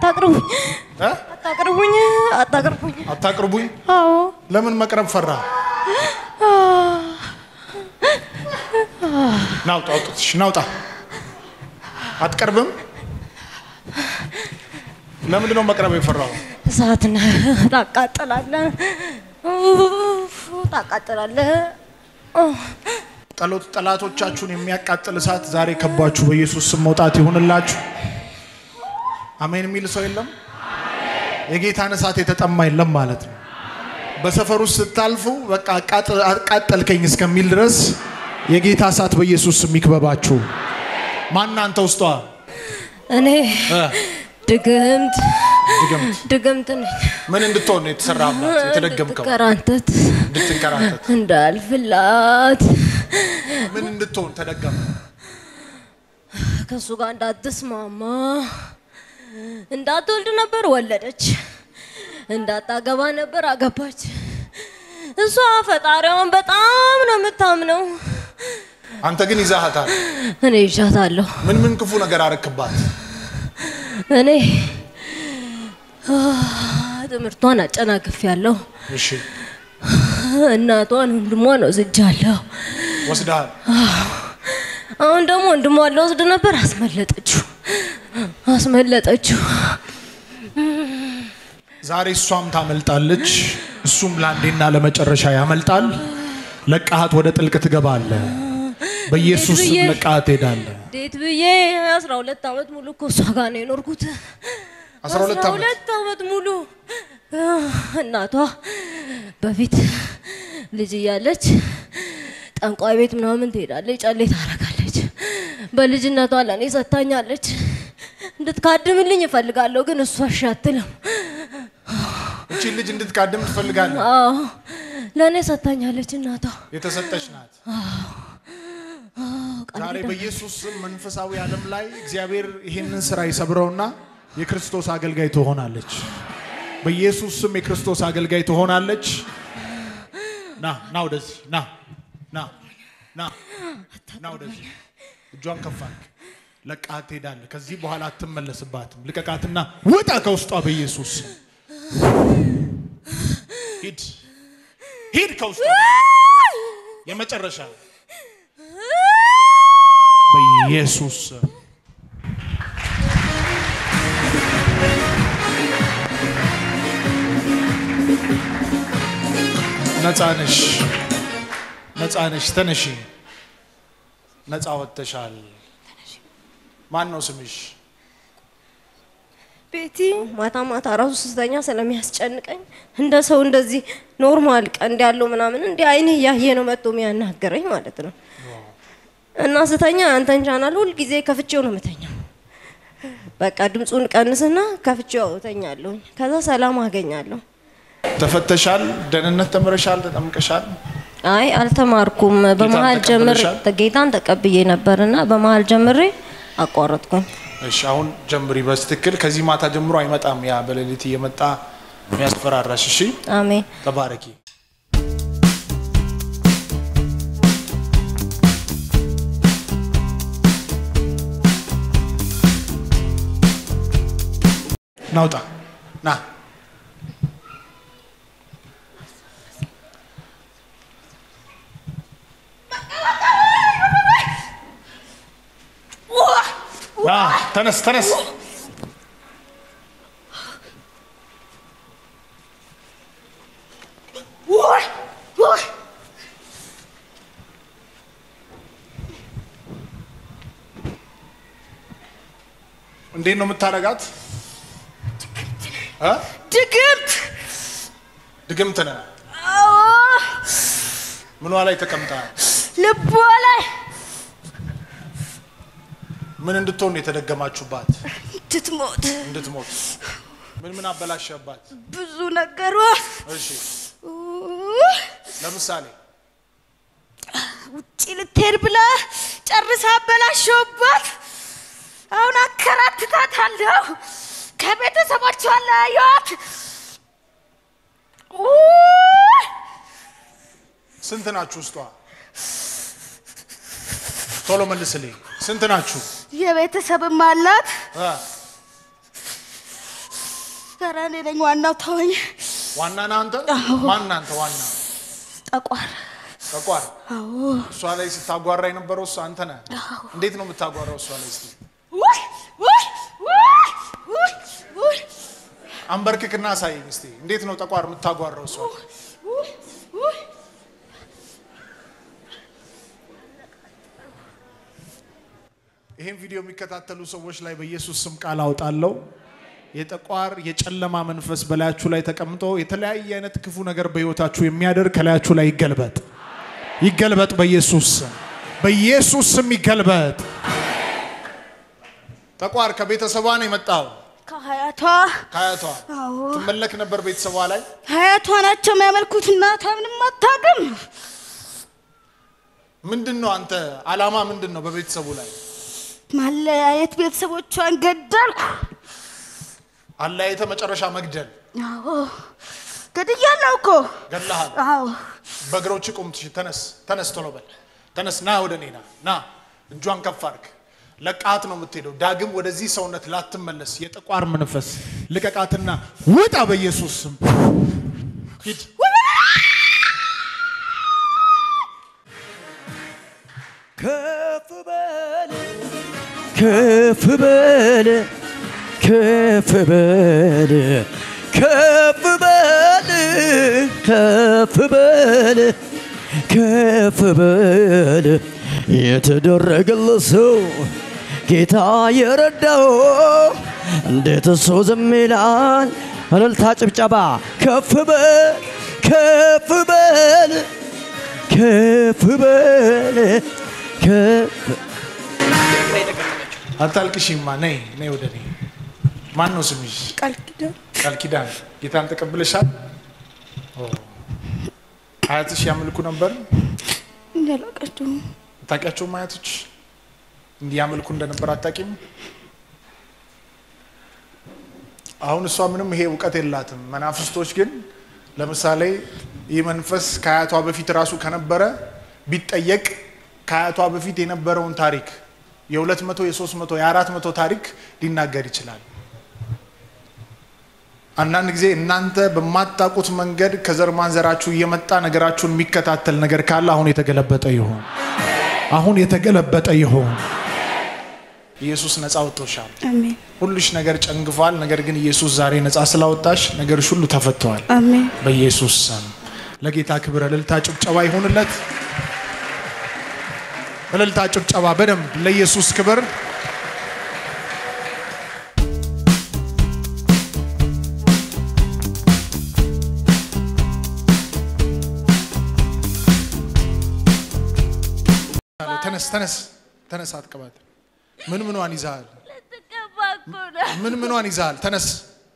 አታቅርቡኝ፣ እ? አታቅርቡኝ፣ አታቅርቡኝ። አታቅርቡኝ። አዎ ለምን መቅረብ ፈራ? ናውጣ አውጡትሽ፣ ናውጣ። አትቀርብም። ለምንድን ነው መቅረብ የፈራው? እሳትና ታቃጥላለህ፣ ታቃጥላለህ። ጠሎት ጠላቶቻችሁን የሚያቃጥል እሳት ዛሬ ከባችሁ በኢየሱስ ስም መውጣት ይሁንላችሁ። አሜን የሚል ሰው የለም። የጌታን እሳት የተጠማ የለም ማለት ነው። በሰፈር ውስጥ ስታልፉ በቃ አቃጥ- አቃጠልከኝ እስከሚል ድረስ የጌታ እሳት በኢየሱስ ስም ይክበባችሁ። ማን አንተ ውስጧ እኔ እ? ድግምት ድግምት ድግምት ነኝ። ምን እንድትሆን ነው የተሰራባት? የተደገምከው እንድትከራተት እንድትንከራተት እንዳልፍላት ምን እንድትሆን ተደገመ? ከእሱ ጋር እንዳትስማማ እንዳትወልድ ነበር ወለደች፣ እንዳታገባ ነበር አገባች። እሷ ፈጣሪዋን በጣም ነው የምታምነው። አንተ ግን ይዛሃታል። እኔ ይዣታለሁ። ምን ምን ክፉ ነገር አረክባት? እኔ አ፣ ትምህርቷን አጨናግፍ ያለሁ እሺ እናቷን ወንድሟን ወስጃለሁ። ወስደሃል። አሁን ደግሞ ወንድሟን ልወስድ ነበር፣ አስመለጠችው አስመለጠችው። ዛሬ እሷም ታመልጣለች፣ እሱም ለአንዴና ለመጨረሻ ያመልጣል። ለቃሃት ወደ ጥልቅ ትገባለህ። በኢየሱስ ስም ብዬ- ለቃሃት ትሄዳለህ። እንዴት ብዬ አስራ ሁለት ዓመት ሙሉ እኮ እሷ ጋር ነው የኖርኩት። አስራ ሁለት ዓመት? ሁለት ዓመት ሙሉ እናቷ በፊት ልጅ እያለች ጠንቋይ ቤት ምናምን ትሄዳለች፣ ጨሌ ታረጋለች። በልጅነቷ ለእኔ ሰጥታኛለች። እንድትካድምልኝ እፈልጋለሁ፣ ግን እሷ እሺ አትልም። እቺን ልጅ እንድትቃድም ትፈልጋለህ። አዎ ለእኔ ሰጥታኛለች እናቷ። የተሰጠች ናት። ቃል ዛሬ ኪዳን በኢየሱስ ስም መንፈሳዊ ዓለም ላይ እግዚአብሔር ይሄንን ስራ ይሰብረውና የክርስቶስ አገልጋይ ትሆናለች። በኢየሱስ ስም የክርስቶስ አገልጋይ ትሆናለች። ና ና ወደዚህ ና ና ና ና ወደዚህ እጇን ከፍ አድርግ። ለቃት ትሄዳለህ። ከዚህ በኋላ አትመለስባትም። ልቀቃትና ውጣ ከውስጧ በኢየሱስ ስም። ሂድ ሂድ ከውስጧ የመጨረሻ በኢየሱስ ስም ነፃ ነሽ፣ ነፃ ነሽ። ተነሺ፣ ነፃ ወጥተሻል። ማን ነው ስምሽ? ቤቲ ማታ ማታ ራሱ ስተኛ ስለሚያስጨንቀኝ እንደ ሰው እንደዚህ ኖርማል ቀንድ ያለው ምናምን እንዲህ አይኔ እያየ ነው መጥቶ የሚያናገረኝ ማለት ነው። እና ስተኛ አንተን ቻናል ሁል ጊዜ ከፍቼው ነው የምተኛው። በቃ ድምፁን ቀንስና ከፍቼው እተኛለሁኝ። ከዛ ሰላም አገኛለሁ። ተፈተሻል፣ ደህንነት ተምረሻል፣ ተጠምቀሻል። አይ አልተማርኩም። በመሀል ጀምሬ ተቀብለሻል? ጌታን ተቀብዬ ነበርና በመሀል ጀምሬ አቋረጥኩኝ። እሺ አሁን ጀምሪ በስትክክል። ከዚህ ማታ ጀምሮ አይመጣም ያ በሌሊት እየመጣ የሚያስፈራራሽ። እሺ አሜን። ተባረኪ። ናውጣ ና ና ተነስ ተነስ እንዴት ነው የምታረጋት? እ? ድግምት ድግምት ነህ። ምኗ ላይ ተቀምጠሃል? ልቧ ላይ ምን እንድትሆን የተደገማችሁባት? እንድትሞት እንድትሞት። ምን ምን አበላሸባት? ብዙ ነገሯ እሺ ለምሳሌ ውጭ ልትሄድ ብላ ጨርሳ አበላሸውባት። አሁን አከራትታታለሁ። ከቤተሰቦቿ ለያት። ስንት ናችሁ ውስጧ? ቶሎ መልስልኝ። ስንት ናችሁ? የቤተሰብም አላት እ? ኧረ እኔ ነኝ ዋናው ተወኝ። ዋና ነህ አንተ? ማን አንተ ዋና? ጠቋር ጠቋር አዎ እሷ ላይ ስታጓራ የነበረው እሱ አንተ ነህ። እንዴት ነው የምታጓራው እሷ ላይ? እስኪ ውይ ውይ ውይ ውይ ውይ አንበርክክና አሳየኝ እስቲ። እንዴት ነው ጠቋር የምታጓራው እሷ ላይ? ውይ ውይ ይህን ቪዲዮ የሚከታተሉ ሰዎች ላይ በኢየሱስ ስም ቃል አውጣለሁ። የጠቋር የጨለማ መንፈስ በላያችሁ ላይ ተቀምጦ የተለያየ አይነት ክፉ ነገር በህይወታችሁ የሚያደርግ ከላያችሁ ላይ ይገልበጥ፣ ይገልበጥ። በኢየሱስ ስም በኢየሱስ ስም ይገልበጥ። ጠቋር ከቤተሰቧ ነው የመጣው፣ ከሀያቷ ከአያቷ አዎ ትመለክ ነበር ቤተሰቧ ላይ። ሀያቷ ናቸው የሚያመልኩት። እናቷ ምንም አታውቅም። ምንድን ነው አንተ አላማ ምንድን ነው በቤተሰቡ ላይ? ማለያየት ቤተሰቦቿን ገደልኩ። አለያየተ መጨረሻ መግደል አዎ ገድያለሁ እኮ ገለሃል። አዎ በእግሮች ቁም። ትሽ ተነስ፣ ተነስ፣ ቶሎ በል ተነስ። ና ወደ እኔ ና ና። እጇን ከፍ አድርግ። ለቃት ነው የምትሄደው። ዳግም ወደዚህ ሰውነት ላትመለስ የጠቋር መንፈስ ልቀቃትና ውጣ በኢየሱስ ስም ሂድ። ከፍ በል ከፍ በል ከፍ በል ከፍ በል ከፍ በል ከፍ በል የተደረገለት ሰው ጌታ የረዳው እንዴት እሱ ዝም ይላል? እልልታ ጭብጨባ ከፍ በል ከፍ በል ከፍ በል ከፍ አታልቅሽማ። ነይ ነይ ወደ እኔ። ማን ነው ስምሽ? ቃል ኪዳን ቃል ኪዳን። ጌታን ተቀብለሻል? ኦ። አያትሽ ያመልኩ ነበር? እንዳላቀችው አታውቂያቸውም? አያቶች እንዲህ ያመልኩ እንደነበር አታውቂም? አሁን እሷ ምንም ይሄ እውቀት የላትም። መናፍስቶች ግን ለምሳሌ ይህ መንፈስ ከአያቷ በፊት ራሱ ከነበረ ቢጠየቅ ከአያቷ በፊት የነበረውን ታሪክ የሁለት መቶ የሶስት መቶ የአራት መቶ ታሪክ ሊናገር ይችላል። አንዳንድ ጊዜ እናንተ በማታውቁት መንገድ ከዘር ማንዘራችሁ እየመጣ ነገራችሁን የሚከታተል ነገር ካለ አሁን የተገለበጠ ይሆን። አሁን የተገለበጠ ይሆን። ኢየሱስ ነፃ ወጥቶሻል። አሜን ሁሉሽ ነገር ጨንግፏል። ነገር ግን ኢየሱስ ዛሬ ነፃ ስላወጣሽ ነገርሽ ሁሉ ተፈተዋል። አሜን በኢየሱስ ስም ለጌታ ክብር እልልታ ጭብጨባ ይሁንለት። እልልታ ጭብጨባ በደንብ ለኢየሱስ ክብር። ተነስ ተነስ ተነስ፣ አትቀባት። ምን ምኗን ይዛሃል? ልትቀባ እኮ ነው። ምን ምኗን ይዛሃል? ተነስ።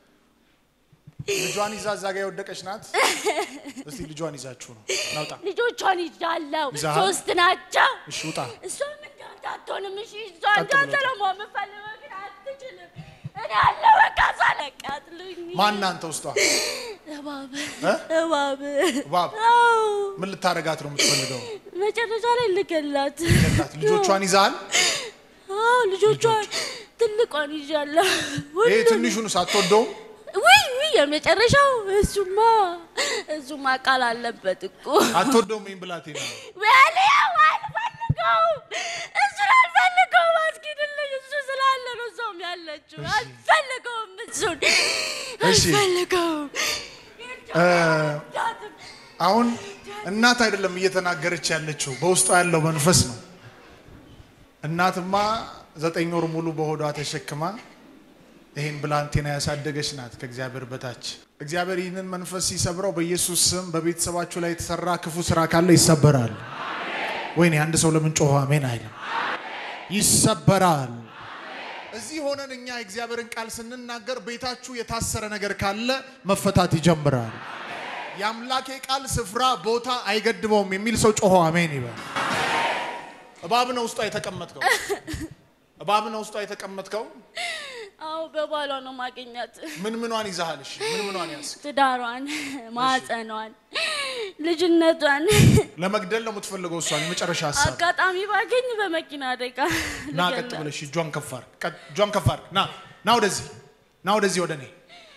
ልጇን ይዛ እዛ ጋ የወደቀች ናት። እስቲ ልጇን ይዛችሁ ነው ናውጣ። ልጆቿን ይዣለሁ። ይዘሃል? ሶስት ናቸው። እሺ ውጣ። እሷም እንዳንተ አትሆንም። እሺ እሷ ቀጥ እንዳንተ ብለህ ነው መሆን የምፈልገው፣ ግን አትችልም። እኔ አለሁ በቃ ሳለቃጥሉኝ ማን አንተ ውስጧ እባብ እ? እባብ እባብ አዎ ምን ልታረጋት ነው የምትፈልገው? መጨረሻ ላይ ልገላት። ገላት። ልጆቿን ይዛሃል? አዎ ልጆቿን ትልቋን ይዣለሁ። ይሄ ሁሉም ትንሹን ሳትወደውም ውይ ውይ የመጨረሻው እሱማ እሱማ ቃል አለበት እኮ አትወደውም። ይህን ብላቴና ወሊያው አልፈልገውም። እሱን አልፈልገውም። አስኪድልኝ እሱ ስላለ ነው እዛውም ያለችው። አልፈልገውም እሱን እሺ። አልፈልገውም። እ፣ አሁን እናት አይደለም እየተናገረች ያለችው በውስጧ ያለው መንፈስ ነው። እናትማ ዘጠኝ ወር ሙሉ በሆዷ ተሸክማ ይህን ብላቴና ያሳደገች ናት ከእግዚአብሔር በታች። እግዚአብሔር ይህንን መንፈስ ሲሰብረው በኢየሱስ ስም በቤተሰባችሁ ላይ የተሰራ ክፉ ስራ ካለ ይሰበራል። ወይኔ አንድ ሰው ለምን ጮኸ አሜን አይልም? ይሰበራል። እዚህ ሆነን እኛ የእግዚአብሔርን ቃል ስንናገር ቤታችሁ የታሰረ ነገር ካለ መፈታት ይጀምራል። የአምላኬ ቃል ስፍራ ቦታ አይገድበውም የሚል ሰው ጮሆ አሜን ይበል። እባብ ነው ውስጧ የተቀመጥከው። እባብ ነው ውስጧ የተቀመጥከው። አዎ በባሏ ነው ማገኛት። ምን ምኗን ይዛሃል? እሺ ምን ምኗን ያዝ? ትዳሯን፣ ማህፀኗን፣ ልጅነቷን ለመግደል ነው የምትፈልገው እሷን። የመጨረሻ ሀሳብ አጋጣሚ ባገኝ በመኪና አደጋ ና ቀጥ ልገላት። ብለሽ እጇን ከፍ አድርግ። ቀጥ- እጇን ከፍ አድርግ። ና ና ወደዚህ ና ወደዚህ ወደ እኔ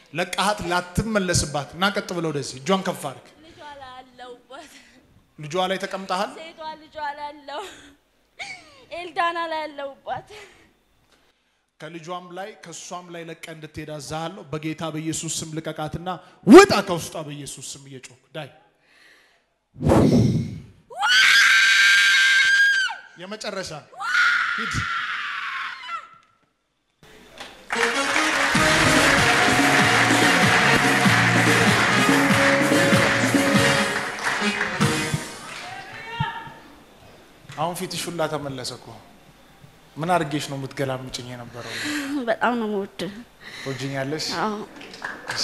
ለቃሃት ላትመለስባት እና ቀጥ ብለው ወደዚህ እጇን ከፍ አድርግ። ልጇ ላይ አለሁበት። ልጇ ላይ ተቀምጠሃል። ሴቷ ልጇ ላይ አለው። ኤልዳና ላይ አለሁባት። ከልጇም ላይ ከእሷም ላይ ለቀ እንድትሄድ አዛሃለሁ። በጌታ በኢየሱስ ስም ልቀቃትና ውጣ ከውስጧ በኢየሱስ ስም እየጮክ ዳይ የመጨረሻ ሂድ። አሁን ፊትሽ ሁላ ተመለሰ እኮ። ምን አድርጌሽ ነው የምትገላምጭኝ የነበረው? በጣም ነው የምወድ። ትወጂኛለሽ? አዎ እሺ።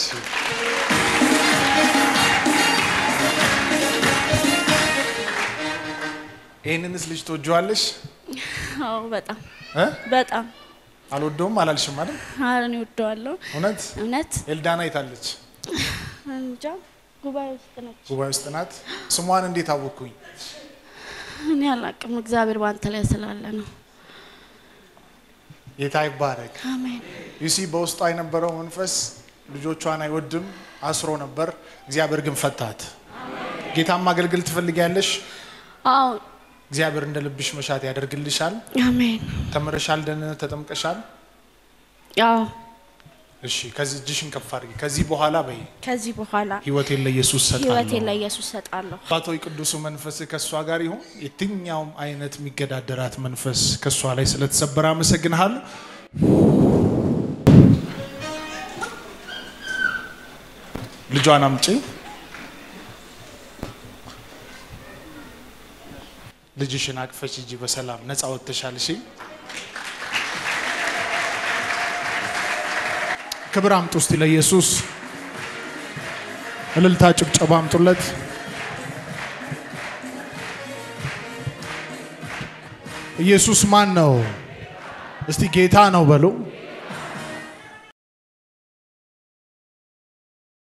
ይህንንስ ልጅ ትወጂዋለሽ? አዎ በጣም እ? በጣም አልወደውም አላልሽም አይደል? ኧረ እኔ እወደዋለሁ። እውነት እውነት ኤልዳና የታለች? እንጃ ጉባኤ ውስጥ ነች። ጉባኤ ውስጥ ናት። ስሟን እንዴት አወቅኩኝ? እኔ አላቅም። እግዚአብሔር በአንተ ላይ ስላለ ነው። ጌታ ይባረክ። አሜን። ዩሲ በውስጧ የነበረው መንፈስ ልጆቿን አይወድም፣ አስሮ ነበር። እግዚአብሔር ግን ፈታት። ጌታን ማገልገል ትፈልጊያለሽ? አዎ እግዚአብሔር እንደ ልብሽ መሻት ያደርግልሻል። አሜን። ተምረሻል፣ ደህንነት ተጠምቀሻል። አዎ እሺ፣ ከዚህ እጅሽን ከፍ አድርጊ። ከዚህ በኋላ በይ ከዚህ በኋላ ህይወቴን ለኢየሱስ ህይወቴን ሰጣለሁ። ለኢየሱስ ሰጣለሁ። አባቶይ ቅዱሱ መንፈስ ከእሷ ጋር ይሁን። የትኛውም አይነት የሚገዳደራት መንፈስ ከእሷ ላይ ስለተሰበረ አመሰግንሃለሁ። ልጇን አምጪ። ልጅሽን አቅፈች ሂጂ። በሰላም ነፃ ወጥተሻል። እሺ ክብር አምጡ እስቲ ለኢየሱስ እልልታ፣ ጭብጨባ አምጡለት። ኢየሱስ ማን ነው? እስቲ ጌታ ነው በሉ።